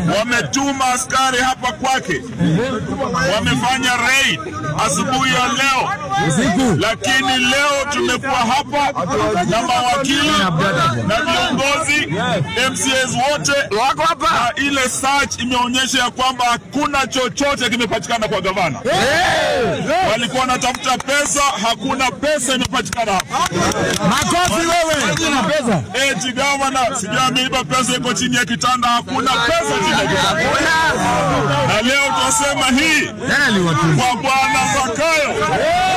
wametuma askari hapa kwake, wamefanya raid asubuhi ya leo, lakini leo tumekuwa hapa na mawakili na viongozi MCAs wote Wako hapa. na ile search imeonyesha ya kwamba hakuna chochote kimepatikana kwa gavana. Walikuwa wanatafuta pesa, hakuna pesa imepatikana hapa. Makofi wewe. Eti gavana sijui ameiba pesa iko chini ya kitanda, hakuna pesa chini ya kitanda. Na leo tunasema hii Tena ni watu. kwa bwana Zakayo